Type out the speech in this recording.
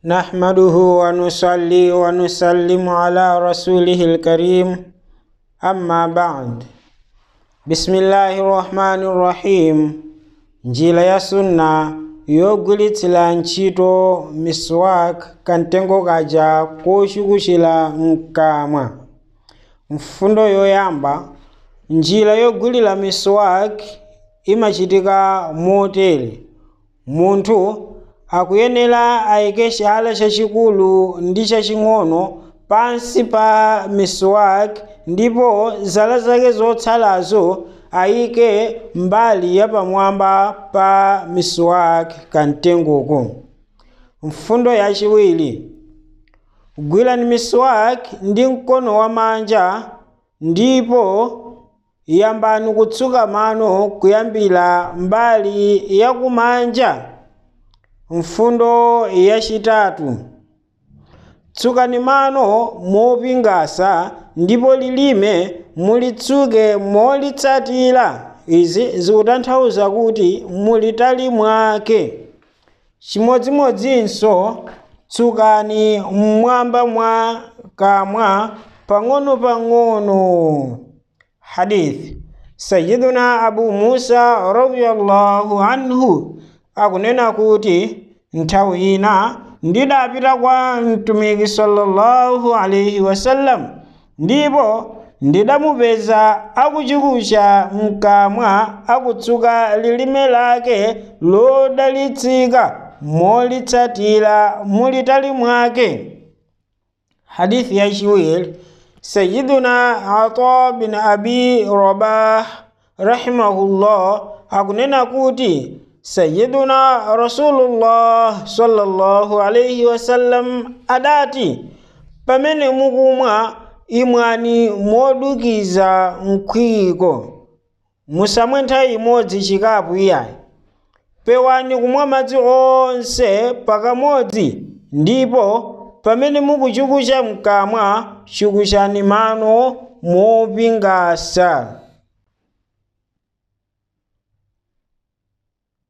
نحمده ونصلي ونسلم على رسوله الكريم أما بعد بسم الله الرحمن الرحيم njira ya sunna yogwiritsira ntchito miswak kamtengo kaja kochukuchira mkamwa mfundo yoyamba njira yogwirira miswak imachitika motere munthu akuyenera ayike chala chachikulu ndi chaching'ono pansi pa miswak ndipo zala zake zotsalazo ayike mbali yapamwamba pa miswak kamtengoko mfundo yachiwiri gwirani miswak ndi mkono wamanja ndipo yambani kutsuka mano kuyambira mbali yakumanja mfundo yachitatu tsukani mano mopingasa ndipo lilime mulitsuke molitsatira izi zikutanthauza kuti mulitali mwake chimodzimodzinso tsukani mmwamba mwa kamwa pang'ono-pang'ono hadith sayiduna abu musa radiyallahu anhu akunena kuti nthawi ina ndidapita kwa mtumiki sallallahu alaihi wasallam ndipo ndidamupeza akuchikucha mkamwa akutsuka lilime lake lodalitsika molitsatira mulitali mwake hadithi yachiwiri sayiduna ata bin abi rabah rahimahullah akunena kuti sayiduna rasulullah sallallahu alaihi wasallam adati pamene mukumwa imwani modukiza mkhwiko musamwe nthawi imodzi chikapu iyayi pewani kumwa madzi onse pakamodzi ndipo pamene mukuchukucha mkamwa chukuchani mano mopingasa